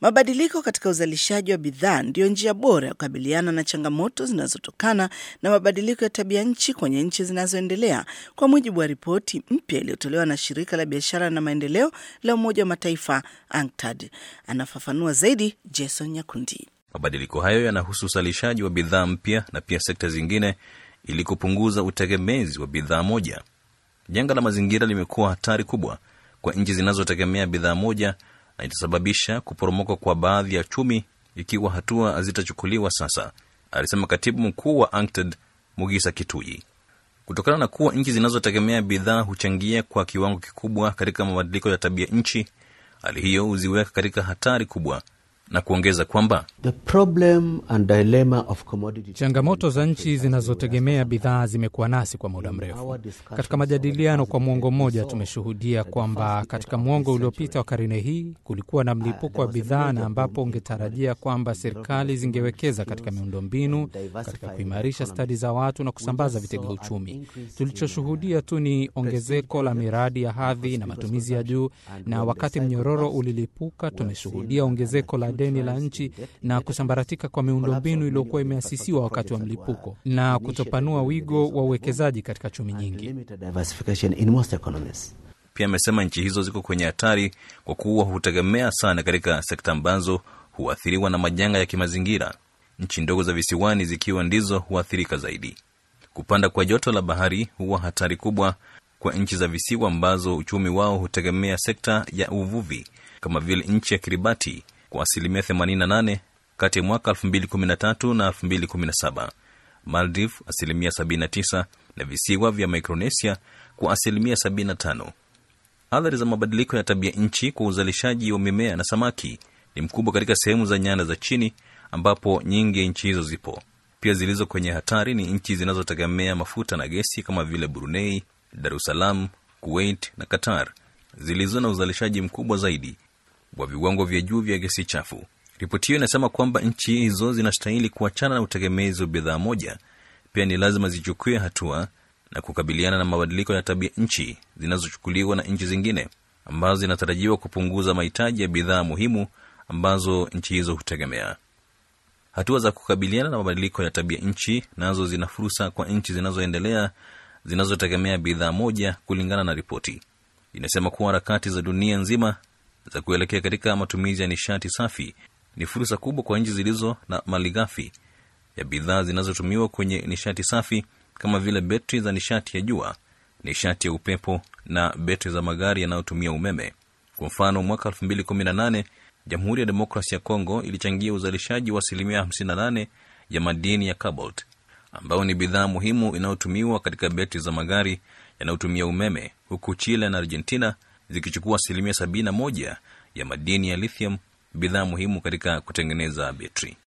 Mabadiliko katika uzalishaji wa bidhaa ndiyo njia bora ya kukabiliana na changamoto zinazotokana na mabadiliko ya tabia nchi kwenye nchi zinazoendelea, kwa mujibu wa ripoti mpya iliyotolewa na shirika la biashara na maendeleo la Umoja wa Mataifa UNCTAD. Anafafanua zaidi Jason Nyakundi. Mabadiliko hayo yanahusu uzalishaji wa bidhaa mpya na pia sekta zingine ili kupunguza utegemezi wa bidhaa moja. Janga la mazingira limekuwa hatari kubwa kwa nchi zinazotegemea bidhaa moja na itasababisha kuporomoka kwa baadhi ya chumi ikiwa hatua hazitachukuliwa sasa, alisema katibu mkuu wa UNCTAD Mugisa Kituyi. Kutokana na kuwa nchi zinazotegemea bidhaa huchangia kwa kiwango kikubwa katika mabadiliko ya tabia nchi, hali hiyo huziweka katika hatari kubwa na kuongeza kwamba changamoto za nchi zinazotegemea bidhaa zimekuwa nasi kwa muda mrefu. Katika majadiliano kwa mwongo mmoja, tumeshuhudia kwamba katika mwongo uliopita wa karne hii kulikuwa na mlipuko wa bidhaa, na ambapo ungetarajia kwamba serikali zingewekeza katika miundombinu, katika kuimarisha stadi za watu na kusambaza vitega uchumi. Tulichoshuhudia tu ni ongezeko la miradi ya hadhi na matumizi ya juu, na wakati mnyororo ulilipuka, tumeshuhudia ongezeko la deni la nchi na kusambaratika kwa miundombinu iliyokuwa imeasisiwa wakati wa mlipuko na kutopanua wigo wa uwekezaji katika chumi nyingi. Pia amesema nchi hizo ziko kwenye hatari kwa kuwa hutegemea sana katika sekta ambazo huathiriwa na majanga ya kimazingira, nchi ndogo za visiwani zikiwa ndizo huathirika zaidi. Kupanda kwa joto la bahari huwa hatari kubwa kwa nchi za visiwa ambazo uchumi wao hutegemea sekta ya uvuvi kama vile nchi ya Kiribati kwa asilimia 88 kati ya mwaka 2013 na 2017, Maldives asilimia 79 na visiwa vya Micronesia kwa asilimia 75. Athari za mabadiliko ya tabia nchi kwa uzalishaji wa mimea na samaki ni mkubwa katika sehemu za nyanda za chini ambapo nyingi ya nchi hizo zipo. Pia zilizo kwenye hatari ni nchi zinazotegemea mafuta na gesi kama vile Brunei, Dar es Salaam, Kuwait na Qatar zilizo na uzalishaji mkubwa zaidi wa viwango vya juu vya gesi chafu. Ripoti hiyo inasema kwamba nchi hizo zinastahili kuachana na utegemezi wa bidhaa moja. Pia ni lazima zichukue hatua na kukabiliana na mabadiliko ya tabia nchi zinazochukuliwa na nchi zingine ambazo zinatarajiwa kupunguza mahitaji ya bidhaa muhimu ambazo nchi hizo hutegemea. Hatua za kukabiliana na mabadiliko ya tabia nchi nazo zina fursa kwa nchi zinazoendelea zinazotegemea bidhaa moja, kulingana na ripoti. Inasema kuwa harakati za dunia nzima za kuelekea katika matumizi ya nishati safi ni fursa kubwa kwa nchi zilizo na malighafi ya bidhaa zinazotumiwa kwenye nishati safi kama vile betri za nishati ya jua, nishati ya upepo na betri za magari yanayotumia umeme. Kwa mfano, mwaka 2018 Jamhuri ya Demokrasi ya Kongo ilichangia uzalishaji wa asilimia 58 ya madini ya cobalt, ambayo ni bidhaa muhimu inayotumiwa katika betri za magari yanayotumia umeme, huku Chile na Argentina zikichukua asilimia 71 ya madini ya lithium, bidhaa muhimu katika kutengeneza betri.